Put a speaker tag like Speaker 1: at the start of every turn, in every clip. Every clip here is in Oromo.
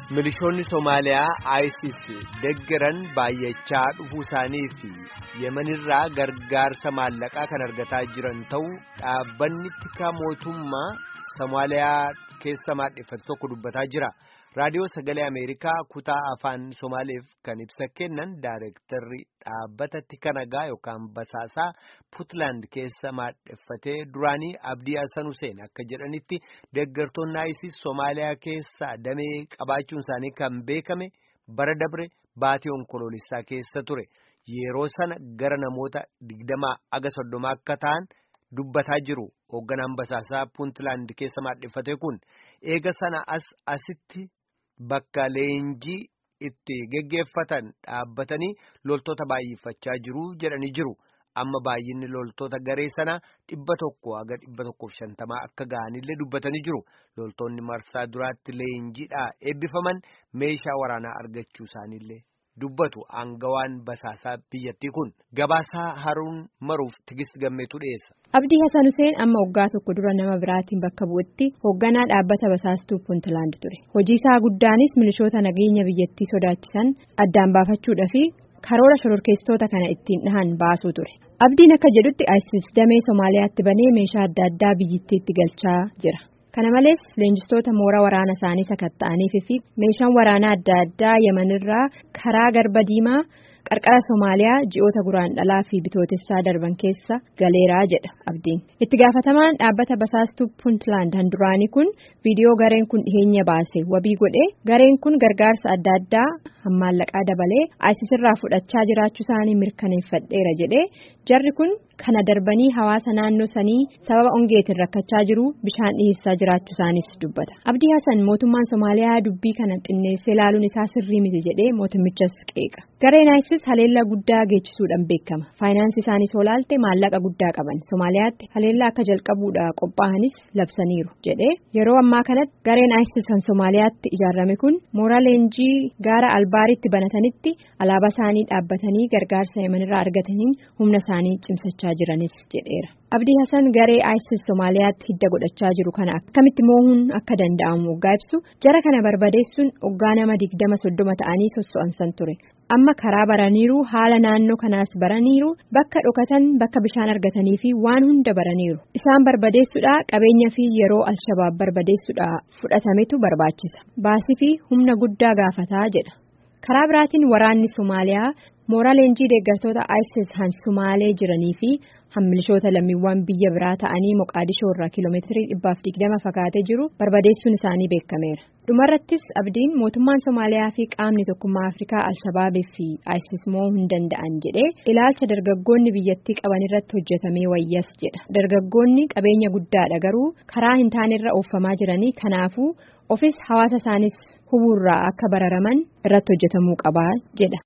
Speaker 1: Milishoonni Somaaliyaa ISIS deggeran baay'achaa dhufuu isaanii fi Yemenirraa gargaarsa maallaqaa kan argataa jiran ta'uu dhaabbanni tikaa mootummaa Somaaliyaa keessa maadheffate tokko dubbataa jira. Raadiyoo Sagalee Ameerikaa kutaa afaan Somaaleef kan ibsa kennan Daayirektarri dhaabbata tika nagaa yookaan basaasaa Puutland keessa maadheffatee duraanii Abdii Hassan Hussein akka jedhanitti deeggartoonni ISIS Somaaliyaa keessa damee qabaachuun isaanii kan beekame bara dabre baatii onkoloolessaa keessa ture. Yeroo sana gara namoota digdamaa aga soddoma akka ta'an dubbataa jiru. Hoogganaan basaasaa Puutland keessa maadheffate kun eega sana as asitti. Bakka leenjii itti geggeeffatan dhaabbatanii loltoota baay'ifachaa jiru jedhanii jiru. Amma baay'inni loltoota garee sanaa dhibba tokko haga dhibba tokkoof shantamaa akka ga'anillee dubbatanii jiru. Loltoonni marsaa duraatti leenjiidhaa eebbifaman meeshaa waraanaa argachuu isaaniillee dubbatu aangawaan basaasaa biyyattii kun. Gabaasaa haruun maruuf tigist gammeetu dhiyeessa.
Speaker 2: Abdii Hassan Hussein amma waggaa tokko dura nama biraatiin bakka bu'utti hoogganaa dhaabbata basaastuu Puuntland ture. Hojii isaa guddaanis milishoota nageenya biyyattii sodaachisan addaan baafachuudhaa fi karoora shororkeessitoota kana ittiin dhahan baasuu ture. Abdiin akka jedhutti ISIS damee Somaaliyaatti banee meeshaa adda addaa biyyattiitti galchaa jira. Kana malees leenjistoota mooraa waraana isaanii sakatta'aniif fi meeshaan waraanaa adda addaa Yemenirraa karaa garba diimaa. qarqara Somaaliyaa ji'oota guraan dhalaa fi bitootessaa darban keessa galeeraa jedha abdiin itti gaafatamaan dhaabbata basaastuu puuntland handuraanii kun viidiyoo gareen kun dhiheenya baase wabii godhe gareen kun gargaarsa adda addaa hammaallaqaa dabalee ISIS irraa fudhachaa jiraachuu isaanii mirkaneeffadheera jedhe jarri kun kana darbanii hawaasa naannoo sanii sababa ongeetiin rakkachaa jiru bishaan dhiheessaa jiraachuu isaaniis dubbata abdii hasan mootummaan Somaaliyaa dubbii kana xinneessee ilaaluun isaa sirrii miti jedhee mootummichas qeeqa gareen ISIS haleellaa guddaa geechisuudhaan beekama faayinaansii isaaniis olaalte maallaqa guddaa qaban Somaaliyaatti haleellaa akka jalqabuudhaa qophaa'anis labsaniiru jedhee yeroo ammaa kanatti gareen ISIS kan Somaaliyaatti ijaarame kun mooraa leenjii gaara albaaritti banatanitti alaabaa isaanii dhaabbatanii gargaarsa yemanirraa argataniin humna isaanii cimsachaa jiranis jedheera. Abdii Hassan garee ISIS Somaaliyaatti hidda godhachaa jiru kana akkamitti moohuun akka danda'amu waggaa ibsu jara kana barbadeessuun waggaa nama digdama soddoma ta'anii sosso'ansan ture. Amma karaa baraniiru haala naannoo kanaas baraniiru bakka dhokatan bakka bishaan argatanii fi waan hunda baraniiru. Isaan barbadeessuudhaa qabeenya fi yeroo alshabaab barbadeessuudhaa fudhatametu barbaachisa. Baasii fi humna guddaa gaafataa jedha. Karaa biraatiin waraanni Somaaliyaa mooraa leenjii deeggartoota ISIS han Somaalee jiranii fi hammilishoota lammiiwwan biyya biraa ta'anii Moqaadishoo irraa kiiloomeetirii dhibbaaf digdama fagaatee jiru barbadeessuun isaanii beekameera. Dhumarrattis abdiin mootummaan Somaaliyaa fi qaamni tokkummaa Afrikaa Alshabaabii fi ISIS moo'uu hin danda'an jedhee ilaalcha dargaggoonni biyyattii qaban irratti hojjetamee wayyas jedha. Dargaggoonni qabeenya guddaadha garuu karaa hin taanerra oofamaa jiranii kanaafuu ofis hawaasa isaanis hubuurraa akka bararaman irratti hojjetamuu qabaa jedha.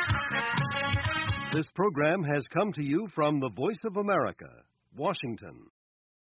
Speaker 3: This program has come to you from the Voice of America, Washington.